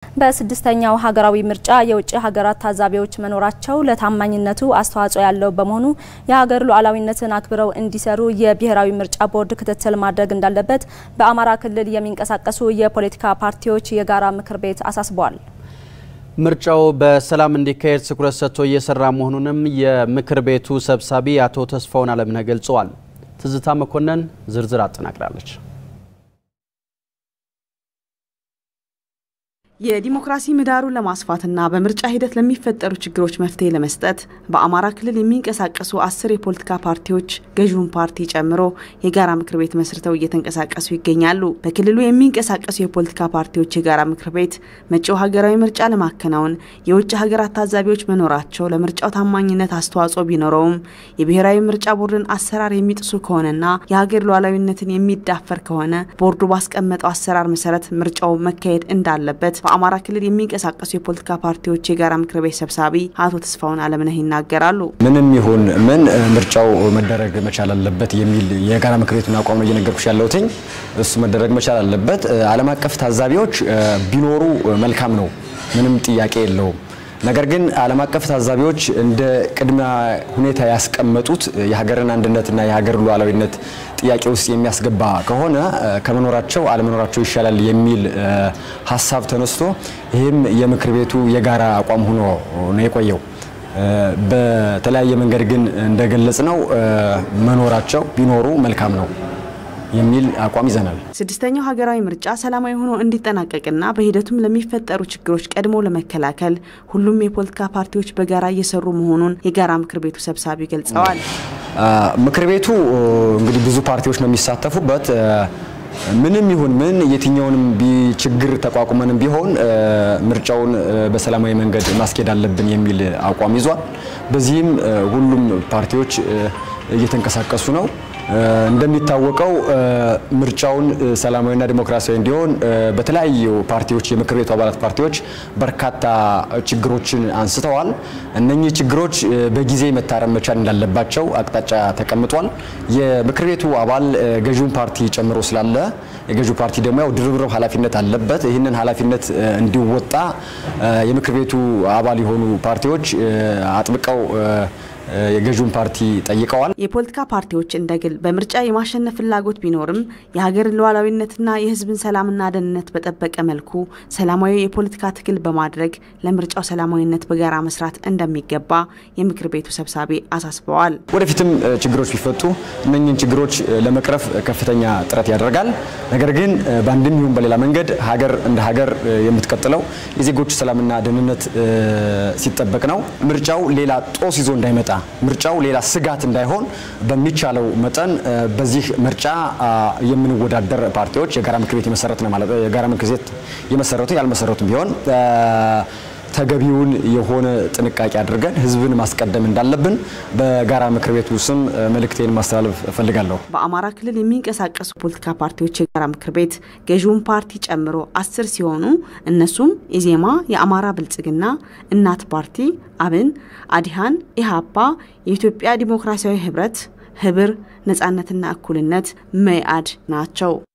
በስድስተኛው ሀገራዊ ምርጫ የውጭ ሀገራት ታዛቢዎች መኖራቸው ለታማኝነቱ አስተዋጽኦ ያለው በመሆኑ የሀገር ሉዓላዊነትን አክብረው እንዲሰሩ የብሔራዊ ምርጫ ቦርድ ክትትል ማድረግ እንዳለበት በአማራ ክልል የሚንቀሳቀሱ የፖለቲካ ፓርቲዎች የጋራ ምክር ቤት አሳስበዋል። ምርጫው በሰላም እንዲካሄድ ትኩረት ሰጥቶ እየሰራ መሆኑንም የምክር ቤቱ ሰብሳቢ አቶ ተስፋውን አለምነህ ገልጸዋል። ትዝታ መኮንን ዝርዝር አጠናቅራለች። የዲሞክራሲ ምህዳሩን ለማስፋትና በምርጫ ሂደት ለሚፈጠሩ ችግሮች መፍትሄ ለመስጠት በአማራ ክልል የሚንቀሳቀሱ አስር የፖለቲካ ፓርቲዎች ገዢውን ፓርቲ ጨምሮ የጋራ ምክር ቤት መስርተው እየተንቀሳቀሱ ይገኛሉ። በክልሉ የሚንቀሳቀሱ የፖለቲካ ፓርቲዎች የጋራ ምክር ቤት መጪው ሀገራዊ ምርጫ ለማከናወን የውጭ ሀገራት ታዛቢዎች መኖራቸው ለምርጫው ታማኝነት አስተዋጽኦ ቢኖረውም የብሔራዊ ምርጫ ቦርድን አሰራር የሚጥሱ ከሆነና የሀገር ሉዓላዊነትን የሚዳፈር ከሆነ ቦርዱ ባስቀመጠው አሰራር መሰረት ምርጫው መካሄድ እንዳለበት በአማራ ክልል የሚንቀሳቀሱ የፖለቲካ ፓርቲዎች የጋራ ምክር ቤት ሰብሳቢ አቶ ተስፋውን አለምነህ ይናገራሉ። ምንም ይሁን ምን ምርጫው መደረግ መቻል አለበት የሚል የጋራ ምክር ቤቱን አቋም ነው እየነገርኩሽ ያለሁትኝ። እሱ መደረግ መቻል አለበት። ዓለም አቀፍ ታዛቢዎች ቢኖሩ መልካም ነው፣ ምንም ጥያቄ የለውም። ነገር ግን ዓለም አቀፍ ታዛቢዎች እንደ ቅድመ ሁኔታ ያስቀመጡት የሀገርን አንድነትና የሀገር ሉዓላዊነት ጥያቄ ውስጥ የሚያስገባ ከሆነ ከመኖራቸው አለመኖራቸው ይሻላል የሚል ሀሳብ ተነስቶ ይህም የምክር ቤቱ የጋራ አቋም ሆኖ ነው የቆየው። በተለያየ መንገድ ግን እንደገለጽ ነው መኖራቸው ቢኖሩ መልካም ነው የሚል አቋም ይዘናል። ስድስተኛው ሀገራዊ ምርጫ ሰላማዊ ሆኖ እንዲጠናቀቅና በሂደቱም ለሚፈጠሩ ችግሮች ቀድሞ ለመከላከል ሁሉም የፖለቲካ ፓርቲዎች በጋራ እየሰሩ መሆኑን የጋራ ምክር ቤቱ ሰብሳቢ ገልጸዋል። ምክር ቤቱ እንግዲህ ብዙ ፓርቲዎች ነው የሚሳተፉበት። ምንም ይሁን ምን የትኛውንም ችግር ተቋቁመንም ቢሆን ምርጫውን በሰላማዊ መንገድ ማስኬድ አለብን የሚል አቋም ይዟል። በዚህም ሁሉም ፓርቲዎች እየተንቀሳቀሱ ነው። እንደሚታወቀው ምርጫውን ሰላማዊና ዲሞክራሲያዊ እንዲሆን በተለያዩ ፓርቲዎች የምክር ቤቱ አባላት ፓርቲዎች በርካታ ችግሮችን አንስተዋል። እነኚህ ችግሮች በጊዜ መታረም መቻል እንዳለባቸው አቅጣጫ ተቀምጧል። የምክር ቤቱ አባል ገዢውን ፓርቲ ጨምሮ ስላለ የገዢው ፓርቲ ደግሞ ያው ድርብርብ ኃላፊነት አለበት። ይህንን ኃላፊነት እንዲወጣ የምክር ቤቱ አባል የሆኑ ፓርቲዎች አጥብቀው የገዢውን ፓርቲ ጠይቀዋል። የፖለቲካ ፓርቲዎች እንደ ግል በምርጫ የማሸነፍ ፍላጎት ቢኖርም የሀገርን ሉዓላዊነትና የሕዝብን ሰላምና ደህንነት በጠበቀ መልኩ ሰላማዊ የፖለቲካ ትግል በማድረግ ለምርጫው ሰላማዊነት በጋራ መስራት እንደሚገባ የምክር ቤቱ ሰብሳቢ አሳስበዋል። ወደፊትም ችግሮች ቢፈቱ እነኝህን ችግሮች ለመቅረፍ ከፍተኛ ጥረት ያደርጋል። ነገር ግን በአንድም ይሁን በሌላ መንገድ ሀገር እንደ ሀገር የምትቀጥለው የዜጎች ሰላምና ደህንነት ሲጠበቅ ነው። ምርጫው ሌላ ጦስ ይዞ እንዳይመጣ ምርጫው ሌላ ስጋት እንዳይሆን በሚቻለው መጠን በዚህ ምርጫ የምንወዳደር ፓርቲዎች የጋራ ምክር ቤት የመሰረት ነው ማለት የጋራ ምክር ቤት የመሰረቱ ያልመሰረቱም ቢሆን ተገቢውን የሆነ ጥንቃቄ አድርገን ህዝብን ማስቀደም እንዳለብን በጋራ ምክር ቤቱ ስም መልእክቴን ማስተላለፍ እፈልጋለሁ። በአማራ ክልል የሚንቀሳቀሱ ፖለቲካ ፓርቲዎች የጋራ ምክር ቤት ገዢውን ፓርቲ ጨምሮ አስር ሲሆኑ እነሱም ኢዜማ፣ የአማራ ብልጽግና፣ እናት ፓርቲ፣ አብን፣ አዲሃን፣ ኢህአፓ፣ የኢትዮጵያ ዲሞክራሲያዊ ህብረት፣ ህብር፣ ነጻነትና እኩልነት፣ መኢአድ ናቸው።